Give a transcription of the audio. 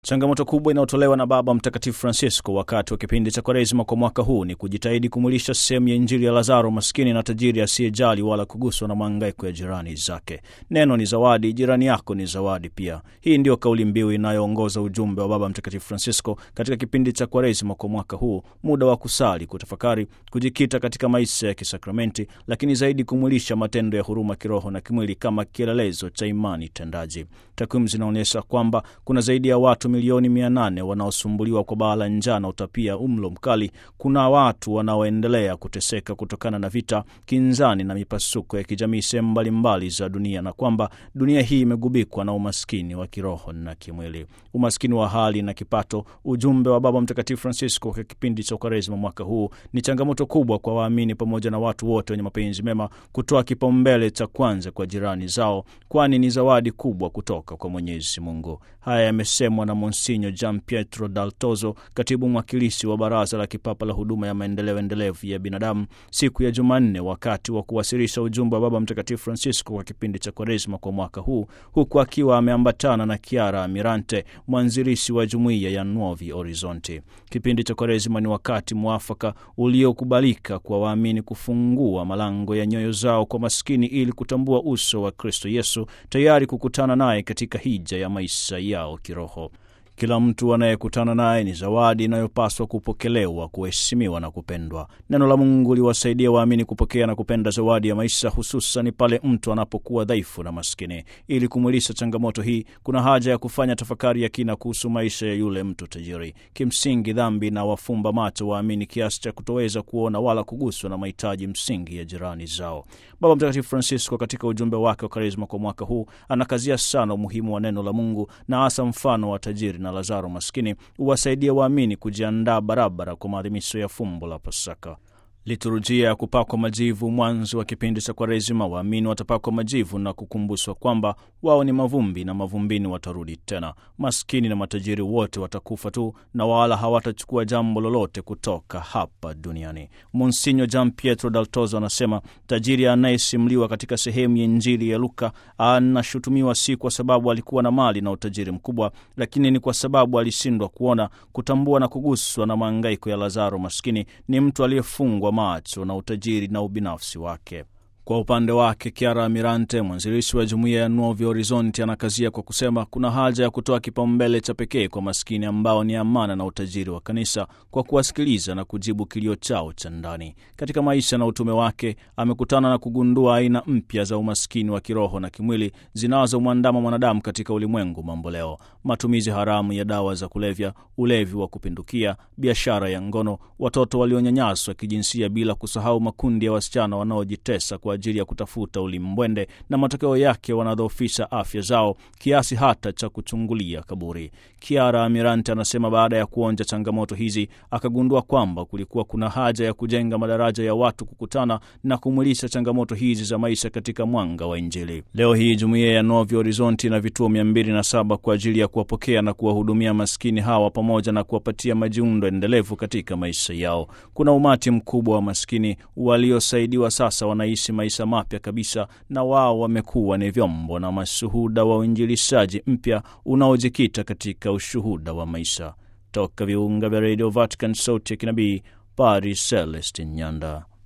Changamoto kubwa inayotolewa na Baba Mtakatifu Francisco wakati wa kipindi cha Kwaresima kwa mwaka huu ni kujitahidi kumwilisha sehemu ya Injili ya Lazaro, maskini na tajiri asiyejali wala kuguswa na mahangaiko ya jirani zake. Neno ni zawadi, jirani yako ni zawadi pia. Hii ndiyo kauli mbiu inayoongoza ujumbe wa Baba Mtakatifu Francisco katika kipindi cha Kwaresima kwa mwaka huu, muda wa kusali, kutafakari, kujikita katika maisha ya kisakramenti, lakini zaidi kumwilisha matendo ya huruma kiroho na kimwili kama kielelezo cha imani tendaji. Takwimu zinaonyesha kwamba kuna zaidi ya watu milioni mia nane wanaosumbuliwa kwa baa la njaa na utapia umlo mkali. Kuna watu wanaoendelea kuteseka kutokana na vita, kinzani na mipasuko ya kijamii sehemu mbalimbali za dunia, na kwamba dunia hii imegubikwa na umaskini wa kiroho na kimwili, umaskini wa hali na kipato. Ujumbe wa Baba Mtakatifu Francisco kwa kipindi cha Kwaresima mwaka huu ni changamoto kubwa kwa waamini pamoja na watu wote wenye mapenzi mema kutoa kipaumbele cha kwanza kwa jirani zao, kwani ni zawadi kubwa kutoka kwa Mwenyezi Mungu. Haya yamesemwa na Monsinyo Gian Pietro Dal Tozo, katibu mwakilishi wa Baraza la Kipapa la Huduma ya Maendeleo Endelevu ya Binadamu, siku ya Jumanne wakati wa kuwasilisha ujumbe wa Baba Mtakatifu Francisco kwa kipindi cha Kwaresima kwa mwaka huu, huku akiwa ameambatana na Chiara Amirante, mwanzilishi wa jumuiya ya Nuovi Horizonti. Kipindi cha Kwaresima ni wakati mwafaka uliokubalika kwa waamini kufungua malango ya nyoyo zao kwa maskini ili kutambua uso wa Kristo Yesu, tayari kukutana naye katika hija ya maisha yao kiroho. Kila mtu anayekutana naye ni zawadi inayopaswa kupokelewa, kuheshimiwa na kupendwa. Neno la Mungu liwasaidia waamini kupokea na kupenda zawadi ya maisha, hususan pale mtu anapokuwa dhaifu na maskini. Ili kumwilisha changamoto hii, kuna haja ya kufanya tafakari ya kina kuhusu maisha ya yule mtu tajiri. Kimsingi, dhambi na wafumba macho waamini kiasi cha kutoweza kuona wala kuguswa na mahitaji msingi ya jirani zao. Baba Mtakatifu Francisco katika ujumbe wake wa Karisma kwa mwaka huu anakazia sana umuhimu wa neno la Mungu na hasa mfano wa tajiri na Lazaro maskini huwasaidia waamini kujiandaa barabara kwa maadhimisho ya fumbo la Pasaka. Liturujia ya kupakwa majivu mwanzo wa kipindi cha Kwaresima, waamini watapakwa majivu na kukumbushwa kwamba wao ni mavumbi na mavumbini watarudi tena. Maskini na matajiri wote watakufa tu na wala hawatachukua jambo lolote kutoka hapa duniani. Monsinyo Gian Pietro Dal Tozo anasema tajiri anayesimuliwa katika sehemu ya Injili ya Luka anashutumiwa si kwa sababu alikuwa na mali na utajiri mkubwa, lakini ni kwa sababu alishindwa kuona, kutambua na kuguswa na maangaiko ya Lazaro maskini. Ni mtu aliyefungwa macho na utajiri na ubinafsi wake. Kwa upande wake Chiara Amirante, mwanzilishi wa jumuiya ya Nuovi Horizonti, anakazia kwa kusema kuna haja ya kutoa kipaumbele cha pekee kwa maskini ambao ni amana na utajiri wa kanisa, kwa kuwasikiliza na kujibu kilio chao cha ndani. Katika maisha na utume wake, amekutana na kugundua aina mpya za umaskini wa kiroho na kimwili zinazomwandama mwanadamu katika ulimwengu mambo leo: matumizi haramu ya dawa za kulevya, ulevi wa kupindukia, biashara ya ngono, watoto walionyanyaswa kijinsia, bila kusahau makundi ya wasichana wanaojitesa kwa ajili ya kutafuta ulimbwende na matokeo yake wanadhoofisha afya zao kiasi hata cha kuchungulia kaburi. Chiara Amirante anasema baada ya kuonja changamoto hizi akagundua kwamba kulikuwa kuna haja ya kujenga madaraja ya watu kukutana na kumwilisha changamoto hizi za maisha katika mwanga wa Injili. Leo hii jumuiya ya Nuovi Horizonti na vituo mia mbili na saba kwa ajili ya kuwapokea na kuwahudumia maskini hawa pamoja na kuwapatia majiundo endelevu katika maisha yao. Kuna umati mkubwa wa maskini waliosaidiwa sasa wanaishi maisha mapya kabisa, na wao wamekuwa ni vyombo na mashuhuda wa uinjilishaji mpya unaojikita katika ushuhuda wa maisha. Toka viunga vya redio Vatican, sauti ya kinabii, Padre Celestin Nyanda.